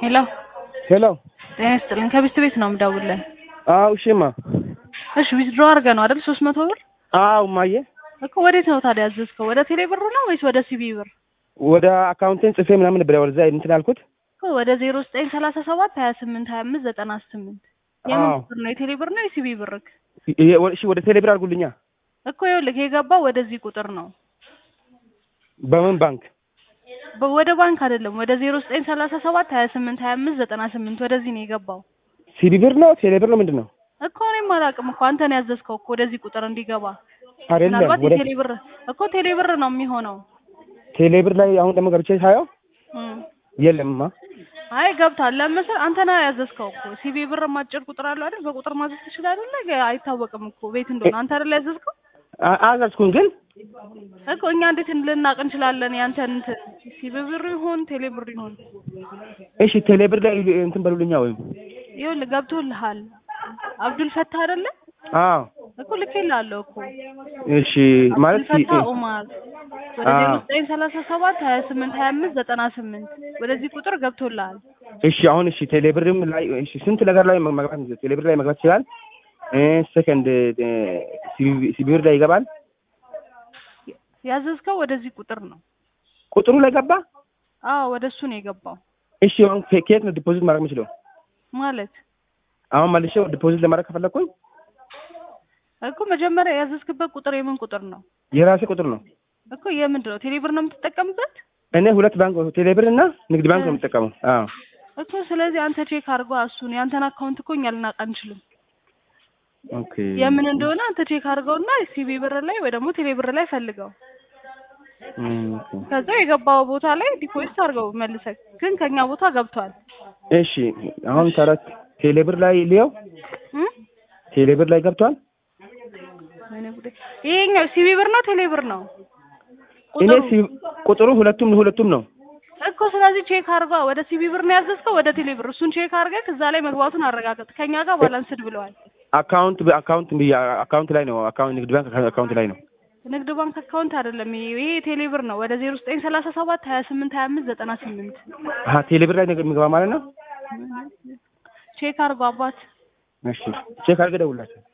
ሄሎ ሄሎ ጤና ይስጥልኝ። ከቤት ቤት ነው የምደውልልህ። አው እሺማ እሺ ዊዝድሮ አድርገህ ነው አይደል? ሶስት መቶ ብር አው ማየ እኮ ወዴት ነው ታዲያ ያዘዝከው? ወደ ቴሌ ብር ነው ወይስ ወደ ሲቢ ብር? ወደ አካውንቴን ጽፌ ምናምን ነበር ወደዛ እንትን ያልኩት። እኮ ወደ ዜሮ ዘጠኝ ሰላሳ ሰባት ሀያ ስምንት ሀያ አምስት ዘጠና ስምንት የምን አዎ። ብር ነው? የቴሌ ብር ነው የሲቢ ብርክ? ይሄ ወ- እሺ ወደ ቴሌብር አድርጉልኛ። እኮ ይኸውልህ የገባው ወደዚህ ቁጥር ነው በምን ባንክ? በ- ወደ ባንክ አይደለም። ወደ ዜሮ ዘጠኝ ሰላሳ ሰባት ሀያ ስምንት ሀያ አምስት ዘጠና ስምንት ወደዚህ ነው የገባው። ሲቢ ብር ነው ቴሌብር ነው ምንድን ነው? እኮ እኔም አላውቅም እኮ አንተ ነው ያዘዝከው እኮ ወደዚህ ቁጥር እንዲገባ። አይደለም ምናልባት ወደ የቴሌ ብር እኮ ቴሌ ብር ነው የሚሆነው። ቴሌብር ላይ አሁን ደግሞ ገብቼ ሳየው እም። የለምማ። አይ ገብቷል። ለምሳሌ አንተ ነህ ያዘዝከው እኮ ሲቢ ብር ማጭር ቁጥር አለው አይደል? በቁጥር ማዘዝ ትችላለህ። ነገ አይታወቅም እኮ ቤት እንደሆነ አንተ አይደል ያዘዝከው አ- አዘዝኩኝ ግን እኮ እኛ እንዴት ልናቅ እንችላለን? ያንተን እንትን ሲቢ ብር ይሁን ቴሌ ብር ይሁን እሺ ቴሌብር ላይ እንትን በሉልኛ ወይም ይኸውልህ ገብቶልሃል። አብዱል ፈታ አይደለ አዎ እኮ ልኬልሃለሁ እኮ እሺ ማለት አብዱል ፈታ ኡማር ወደ አዎ። ዜሮ ዘጠኝ ሰላሳ ሰባት ሀያ ስምንት ሀያ አምስት ዘጠና ስምንት ወደዚህ ቁጥር ገብቶልሃል። እሺ አሁን እሺ ቴሌብርም ላይ እሺ ስንት ነገር ላይ መግባት ቴሌብር ላይ መግባት ይችላል። እ ሰከንድ ሲቢ ብር ላይ ይገባል። ያዘዝከው ወደዚህ ቁጥር ነው። ቁጥሩ ላይ ገባ። አዎ ወደ እሱ ነው የገባው እሺ አሁን ከ- ከየት ነው ዲፖዚት ማድረግ የምችለው? ማለት አሁን መልሼ ዲፖዚት ለማድረግ ከፈለኩኝ እኮ መጀመሪያ ያዘዝክበት ቁጥር የምን ቁጥር ነው? የራሴ ቁጥር ነው። እኮ የምንድን ነው ቴሌብር ነው የምትጠቀምበት እኔ ሁለት ባንክ ቴሌብር እና ንግድ ባንክ ነው የምጠቀመው። አዎ እኮ ስለዚህ አንተ ቼክ አድርጎ እሱን የአንተን አካውንት እኮ እኛ ልናውቅ አንችልም ኦኬ የምን እንደሆነ አንተ ቼክ አድርገውና ሲቢ ብር ላይ ወይ ደግሞ ቴሌ ብር ላይ ፈልገው እም፣ ኦኬ። ከዛ የገባው ቦታ ላይ ዲፖዚት አድርገው መልሰህ ግን ከኛ ቦታ ገብቷል እሺ አሁን ተረት ቴሌብር ላይ ሊየው እም? ቴሌብር ላይ ገብቷል። ወይኔ ጉዴ። ይሄኛው ሲቢ ብር ነው ቴሌ ብር ነው እኔ ቁጥሩ ሲ- ቁጥሩ ሁለቱም ሁለቱም ነው። እኮ ስለዚህ ቼክ አድርጓ ወደ ሲቢ ብር ነው ያዘዝከው ወደ ቴሌ ብር እሱን ቼክ አድርገህ እዛ ላይ መግባቱን አረጋግጥ ከኛ ጋር ባላንስድ ብለዋል አካውንት አካውንት አካውንት ላይ ነው። አካውንት ንግድ ባንክ አካውንት ላይ ነው። ንግድ ባንክ አካውንት አይደለም ይሄ ይሄ ቴሌ ብር ነው ወደ ዜሮ ዘጠኝ ሰላሳ ሰባት ሀያ ስምንት ሀያ አምስት ዘጠና ስምንት አሀ ቴሌብር ላይ ነገር የሚገባ ማለት ነው። ቼክ አድርጎ አባት እሺ ቼክ አድርገህ ደውላቸው።